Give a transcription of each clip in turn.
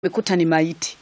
umekuta ni maiti.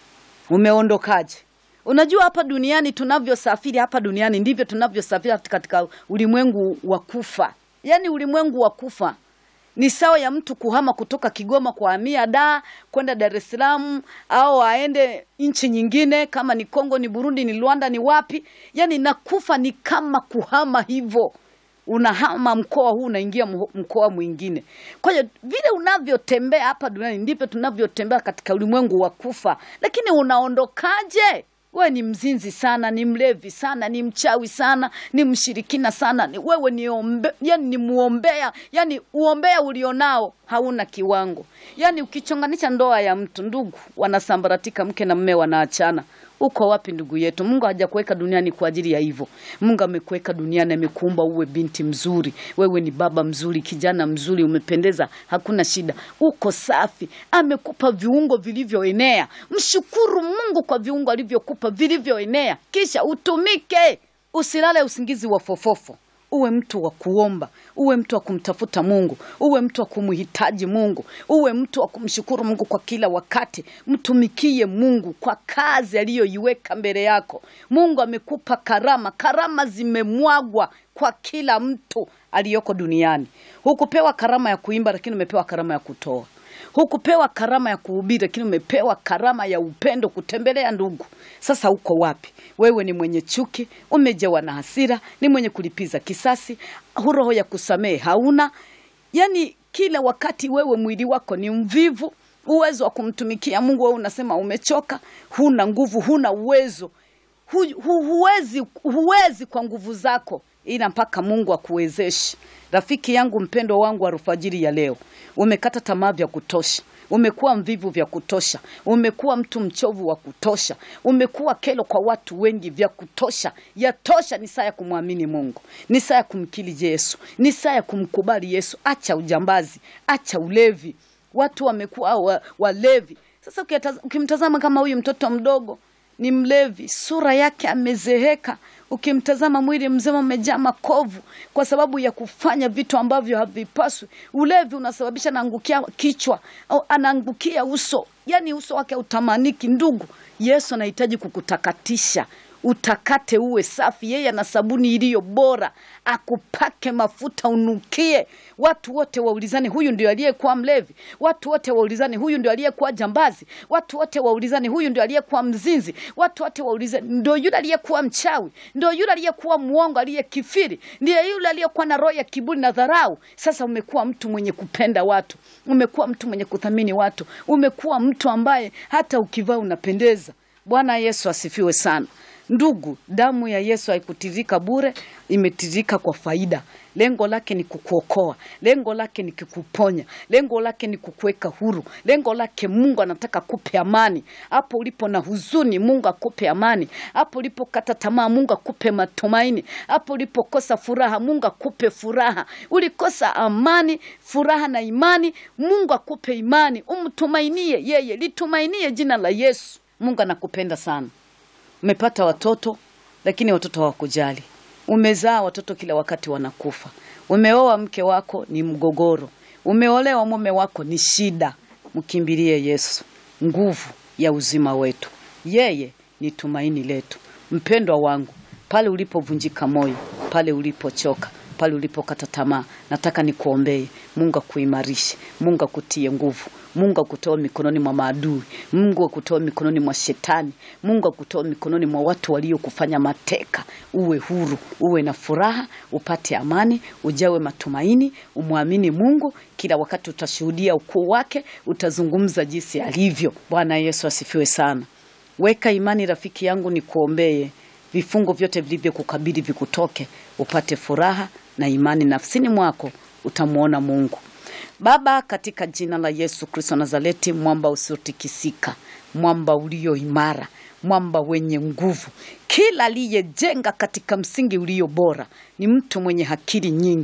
Umeondokaje? Unajua, hapa duniani tunavyosafiri, hapa duniani ndivyo tunavyosafiri katika ulimwengu wa kufa. Yaani ulimwengu wa kufa ni sawa ya mtu kuhama kutoka Kigoma kuhamia Dar kwenda Dar es Salaam, au aende nchi nyingine, kama ni Kongo, ni Burundi, ni Rwanda, ni wapi. Yaani na kufa ni kama kuhama hivyo unahama mkoa huu unaingia mkoa mwingine. Kwa hiyo vile unavyotembea hapa duniani ndivyo tunavyotembea katika ulimwengu wa kufa. Lakini unaondokaje? Wewe ni mzinzi sana, ni mlevi sana, ni mchawi sana, ni mshirikina sana, ni wewe ni ombe, yani ni muombea, yani uombea ulionao hauna kiwango. Yani ukichonganisha ndoa ya mtu, ndugu wanasambaratika, mke na mme wanaachana. Uko wapi ndugu yetu? Mungu hajakuweka duniani kwa ajili ya hivyo. Mungu amekuweka duniani, amekuumba uwe binti mzuri, wewe ni baba mzuri, kijana mzuri, umependeza, hakuna shida, uko safi. Amekupa viungo vilivyoenea. Mshukuru Mungu kwa viungo alivyokupa vilivyoenea, kisha utumike. Usilale usingizi wa fofofo. Uwe mtu wa kuomba, uwe mtu wa kumtafuta Mungu, uwe mtu wa kumhitaji Mungu, uwe mtu wa kumshukuru Mungu kwa kila wakati. Mtumikie Mungu kwa kazi aliyoiweka mbele yako. Mungu amekupa karama, karama zimemwagwa kwa kila mtu aliyoko duniani. Hukupewa karama ya kuimba, lakini umepewa karama ya kutoa. Hukupewa karama ya kuhubiri, lakini umepewa karama ya upendo, kutembelea ndugu. Sasa uko wapi? Wewe ni mwenye chuki, umejawa na hasira, ni mwenye kulipiza kisasi, roho ya kusamehe hauna. Yani kila wakati wewe mwili wako ni mvivu, uwezo wa kumtumikia Mungu wewe unasema umechoka, huna nguvu, huna uwezo hu, hu, huwezi, huwezi kwa nguvu zako, ila mpaka Mungu akuwezeshe. Rafiki yangu mpendwa wangu, alfajiri ya leo umekata tamaa vya kutosha, umekuwa mvivu vya kutosha, umekuwa mtu mchovu wa kutosha, umekuwa kelo kwa watu wengi vya kutosha. Yatosha, ni saa ya kumwamini Mungu, ni saa ya kumkiri Yesu, ni saa ya kumkubali Yesu. Acha ujambazi, acha ulevi. Watu wamekuwa wa, walevi. Sasa ukimtazama kama huyu mtoto mdogo ni mlevi, sura yake amezeheka. Ukimtazama mwili mzima umejaa makovu kwa sababu ya kufanya vitu ambavyo havipaswi. Ulevi unasababisha anaangukia kichwa au anaangukia uso, yani uso wake utamaniki. Ndugu, Yesu anahitaji kukutakatisha utakate uwe safi. Yeye ana sabuni iliyo bora, akupake mafuta unukie. Watu wote waulizane, huyu ndio aliyekuwa mlevi. Watu wote waulizane, huyu ndio aliyekuwa jambazi. Watu wote waulizane, huyu ndio aliyekuwa mzinzi. Watu wote waulizane, ndio yule aliyekuwa mchawi, ndio yule aliyekuwa muongo, aliyekifiri, ndiye yule aliyekuwa na roho ya kiburi na dharau. Sasa umekuwa mtu mwenye kupenda watu, umekuwa mtu mwenye kuthamini watu, umekuwa mtu ambaye hata ukivaa unapendeza. Bwana Yesu asifiwe sana. Ndugu, damu ya Yesu haikutirika bure, imetirika kwa faida. Lengo lake ni kukuokoa, lengo lake ni kukuponya, lengo lake ni kukuweka huru, lengo lake Mungu anataka kupe amani. Hapo ulipo na huzuni, Mungu akupe amani. Hapo ulipokata tamaa, Mungu akupe matumaini. Hapo ulipokosa furaha, Mungu akupe furaha. Ulikosa amani, furaha na imani, Mungu akupe imani. Umtumainie yeye, litumainie jina la Yesu. Mungu anakupenda sana. Umepata watoto lakini watoto hawakujali. Umezaa watoto kila wakati wanakufa. Umeoa mke wako ni mgogoro. Umeolewa mume wako ni shida. Mkimbilie Yesu, nguvu ya uzima wetu. Yeye ni tumaini letu. Mpendwa wangu, pale ulipovunjika moyo, pale ulipochoka, pale ulipokata tamaa, nataka nikuombee. Mungu akuimarishe, Mungu akutie nguvu, Mungu akutoe mikononi mwa maadui, Mungu akutoe mikononi mwa shetani, Mungu akutoe mikononi mwa watu waliokufanya mateka. Uwe huru, uwe na furaha, upate amani, ujawe matumaini, umwamini Mungu. Kila wakati utashuhudia ukuu wake, utazungumza jinsi alivyo. Bwana Yesu asifiwe sana. Weka imani rafiki yangu, nikuombee vifungo vyote vilivyokukabili vikutoke, upate furaha na imani nafsini mwako, utamwona Mungu. Baba, katika jina la Yesu Kristo Nazareti, mwamba usiotikisika, mwamba ulio imara, mwamba wenye nguvu, kila aliyejenga katika msingi ulio bora ni mtu mwenye akili nyingi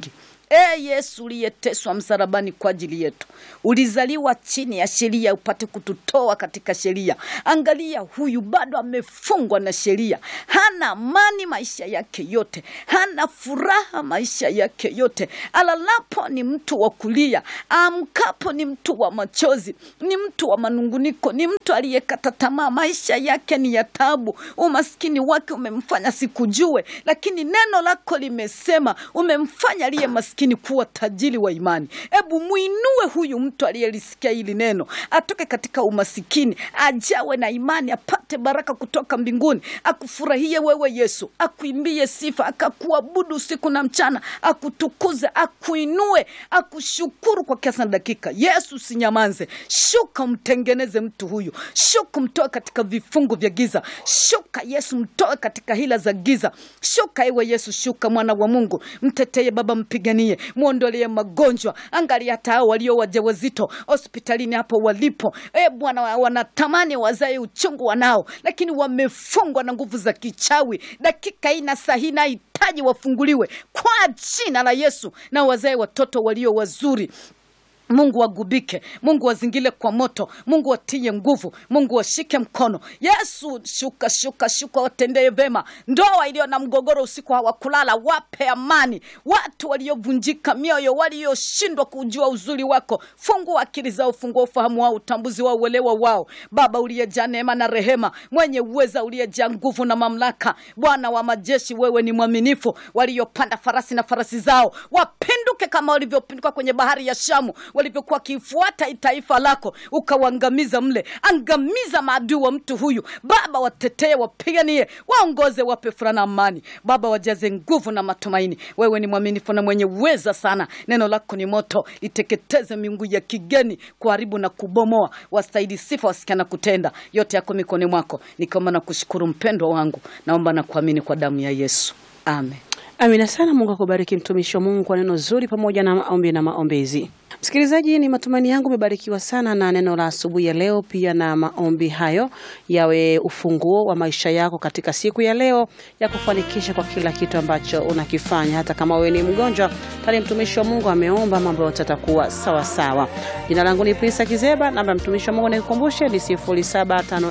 E Yesu uliyeteswa msalabani kwa ajili yetu, ulizaliwa chini ya sheria upate kututoa katika sheria. Angalia, huyu bado amefungwa na sheria, hana amani maisha yake yote, hana furaha maisha yake yote. Alalapo ni mtu wa kulia, amkapo ni mtu wa machozi, ni mtu wa manunguniko, ni mtu aliyekata tamaa. Maisha yake ni ya taabu, umaskini wake umemfanya sikujue, lakini neno lako limesema umemfanya aliye maskini kuwa tajiri wa imani. Ebu mwinue huyu mtu aliyelisikia hili neno, atoke katika umasikini, ajawe na imani, apate baraka kutoka mbinguni, akufurahie wewe Yesu, akuimbie sifa, akakuabudu usiku na mchana, akutukuze, akuinue, akushukuru kwa kiasi na dakika. Yesu, sinyamanze, shuka mtengeneze mtu huyu, shuka mtoe katika vifungu vya giza, shuka Yesu, mtoe katika hila za giza, shuka ewe Yesu, shuka mwana wa Mungu, mteteye Baba, mpiganie, mwondolee magonjwa. Angalia hata hao walio wajawazito hospitalini hapo walipo, e Bwana, wanatamani wazae uchungu wanao, lakini wamefungwa na nguvu za kichawi. Dakika hii na saa hii nahitaji wafunguliwe kwa jina la Yesu, na wazae watoto walio wazuri. Mungu wagubike, Mungu wazingile kwa moto, Mungu watie nguvu, Mungu washike mkono. Yesu, shuka shuka shuka, watendee vema. Ndoa iliyo na mgogoro usiku hawakulala, wape amani. Watu waliovunjika mioyo, walioshindwa kujua uzuri wako, fungua akili zao, fungua ufahamu wao, utambuzi wao, uelewa wao. Baba uliyejaa neema na rehema, mwenye uweza, uliyejaa nguvu na mamlaka, Bwana wa majeshi, wewe ni mwaminifu. Waliopanda farasi na farasi zao wapinduke kama walivyopinduka kwenye bahari ya Shamu walivyokuwa wakifuata taifa lako ukawaangamiza mle. Angamiza maadui wa mtu huyu Baba, watetee, wapiganie, waongoze, wape furaha na amani. Baba, wajaze nguvu na matumaini. Wewe ni mwaminifu na mwenye uweza sana. Neno lako ni moto, liteketeze miungu ya kigeni, kuharibu na kubomoa. Wastahili sifa, wasikiana kutenda. Yote yako mikononi mwako, nikiomba na kushukuru mpendwa wangu, naomba na kuamini kwa damu ya Yesu, amen. Amina sana. Mungu akubariki mtumishi wa Mungu kwa neno zuri pamoja na maombi na maombezi. Msikilizaji, ni matumaini yangu umebarikiwa sana na neno la asubuhi ya leo, pia na maombi hayo yawe ufunguo wa maisha yako katika siku ya leo ya kufanikisha kwa kila kitu ambacho unakifanya. Hata kama wewe ni mgonjwa, tayari mtumishi wa Mungu ameomba, mambo yote yatakuwa sawa sawa. Jina langu ni Prisa Kizeba, namba ya mtumishi wa Mungu nikukumbushe ni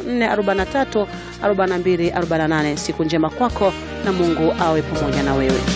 0754434248. Siku njema kwako na Mungu awe pamoja na wewe.